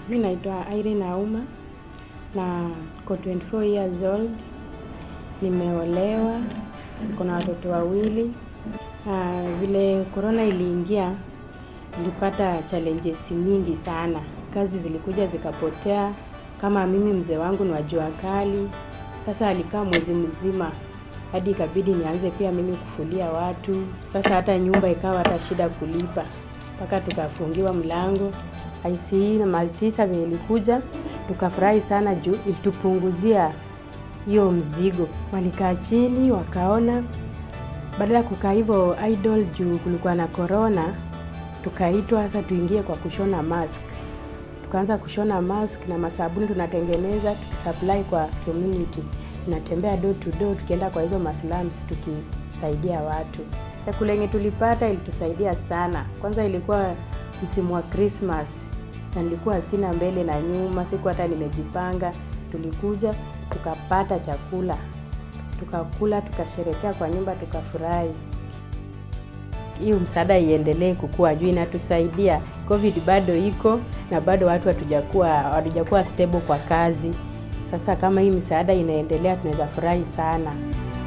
Mi naitwa Irene Auma na ko 24 years old, nimeolewa, niko na watoto wawili. Na vile corona iliingia, nilipata challenges mingi sana. Kazi zilikuja zikapotea, kama mimi mzee wangu ni wa jua kali. Sasa alikaa mwezi mzima hadi ikabidi nianze pia mimi kufulia watu. Sasa hata nyumba ikawa hata shida kulipa, mpaka tukafungiwa mlango. ICE na Maltisa vile ilikuja, tukafurahi sana juu ilitupunguzia hiyo mzigo. Walikaa chini wakaona, badala ya kukaa hivyo idle juu kulikuwa na corona, tukaitwa sasa tuingie kwa kushona mask. Tukaanza kushona mask na masabuni tunatengeneza tukisupply kwa community. Tunatembea door to door tukienda kwa hizo maslums tukisaidia watu. Chakula yenye tulipata ilitusaidia sana. Kwanza ilikuwa msimu wa Christmas na nilikuwa sina mbele na nyuma, siku hata nimejipanga. Tulikuja tukapata chakula, tukakula, tukasherekea kwa nyumba, tukafurahi. Hiyo msaada iendelee kukua juu inatusaidia. Covid bado iko na bado watu hatujakuwa hatujakuwa stable kwa kazi. Sasa kama hii msaada inaendelea, tunaweza furahi sana.